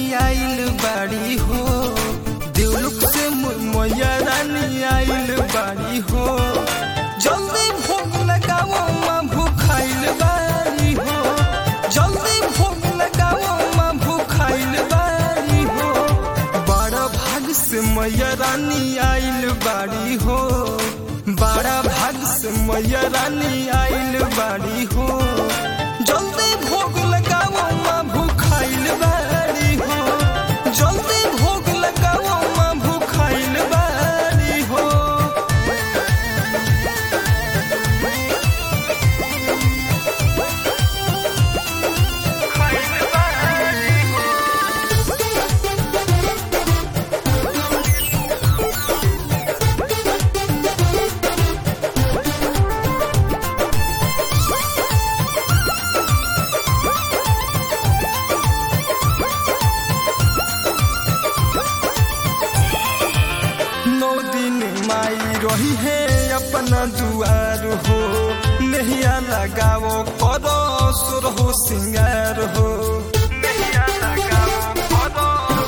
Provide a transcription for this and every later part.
आइल बाड़ी हो देवलुक से मैया रानी आइल बाड़ी हो जल्दी भोग लगाओ माँ भूखाइल बाड़ी हो जल्दी भोग लगाओ माँ भूखाइल बाड़ी हो बड़ा भाग से मैया रानी आइल बाड़ी हो बड़ा भाग से मैया रानी आइल बाड़ी हो जल्दी भोग लगाओ माँ भूखाइल बाड़ी हो जल्दी भोग लगाओ माँ भूखाइल बाड़ी हो नौ दिन माई रही है अपना दुआर हो नहिया लगाओ करो सुर हो सिंगार हो नहिया लगाओ करो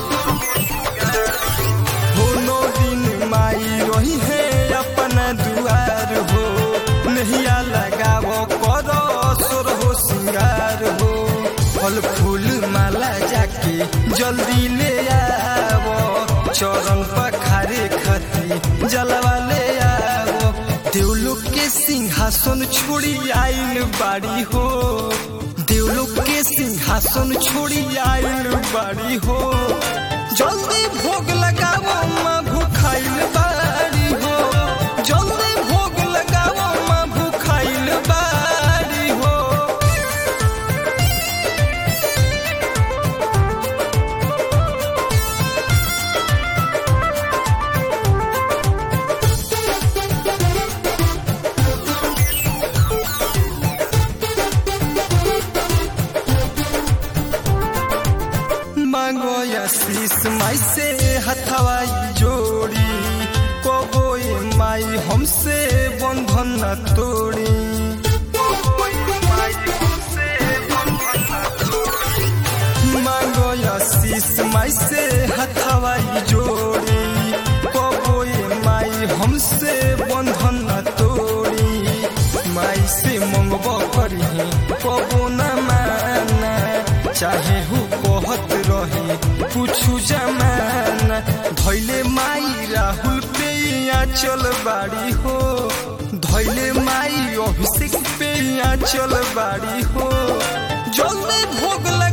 हो नौ दिन माई रही है अपना दुआर हो नहिया लगाओ करो सुर हो सिंगार हो फल फूल माला जाके जल्दी ले आवो चरण पखारे खती जलवा ले आवो देवलोक के सिंहासन छोड़ी आइल बाड़ी हो देवलोक के सिंहासन छोड़ी आइल बाड़ी हो जल्दी भोग लगाओ माँ भूखाइल बाड़ी हो जल्दी भोग लगाओ माँ भूखाइल बाड़ी हो मांगो या शीस माई से हथवाई जोड़ी कबो ये माई हमसे बंधन न तोड़ी मांगो या शीस माई से हथवाई जोड़ी कबो ये माई हमसे बंधन न तोड़ी माई से मंगबो करी कबो न माना चाहे हु कहत रही कुछु जमाना धैले माई राहुल पे यहाँ चल बाड़ी हो धैले माई अभिषेक पे यहाँ चल बाड़ी हो जल्दी भोग